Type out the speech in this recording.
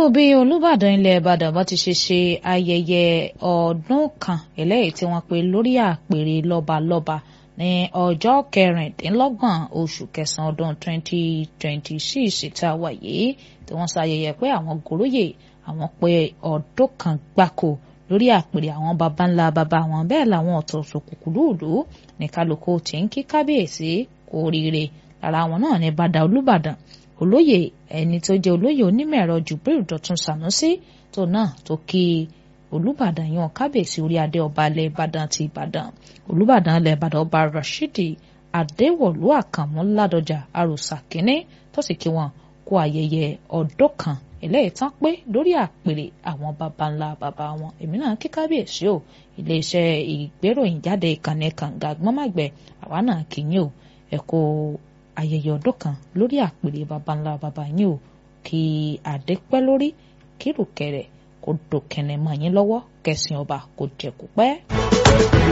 bí olùbàdàn ilẹ̀ ìbàdàn bá ti ṣe ṣe ayẹyẹ ọdún kan eléyìí tí wọ́n pe lórí àpèrè lọ́balọ́ba ní ọjọ́ kẹrìndínlọ́gbọ̀n oṣù kẹsàn-án ọdún 2026 tá a wà yìí tí wọ́n ṣayẹyẹ pé àwọn gòròyè àwọn pé ọdún kan gbáko lórí àpèrè àwọn baba ńlá baba wọn bẹ́ẹ̀ làwọn ọ̀tọ̀ọ̀tọ̀ kùkùlùlù ní kálukú tí ń kí kábíyèsí kú oríire lára àwọn náà ní bàdà olùbàdàn olóyè ẹni tó jẹ́ olóyè onímọ̀ ẹ̀rọ Jubril Dọ̀tun Sànúsí tó náà tó kí olùbàdàn yan kábíyèsí orí adé ọba ilẹ̀ ìbàdàn ti ìbàdàn olùbàdàn ilẹ̀ ìbàdàn ọba Rashidi Adéwọ̀lú Àkànmú Ládọjà àròsà kínní tó sì kí wọn kú ayẹyẹ ọdún kan eléyìí tán pé lórí àpèrè àwọn baba ńlá baba wọn èmi náà kí kábíyèsí o iléeṣẹ́ ìgbéròyìn jáde ìkànnì kànga gbọ́nmàgbẹ́ àwa náà kì í yín o ẹ kó ayẹyẹ ọdún kan lórí àpèrè baba ńlá baba yín o kí adé pẹ́ lórí kí rùkẹ̀rẹ̀ kó dòkẹ̀nẹ̀ mọ́ yín lọ́wọ́ kẹsìn ọba kó jẹ́ kó pẹ́.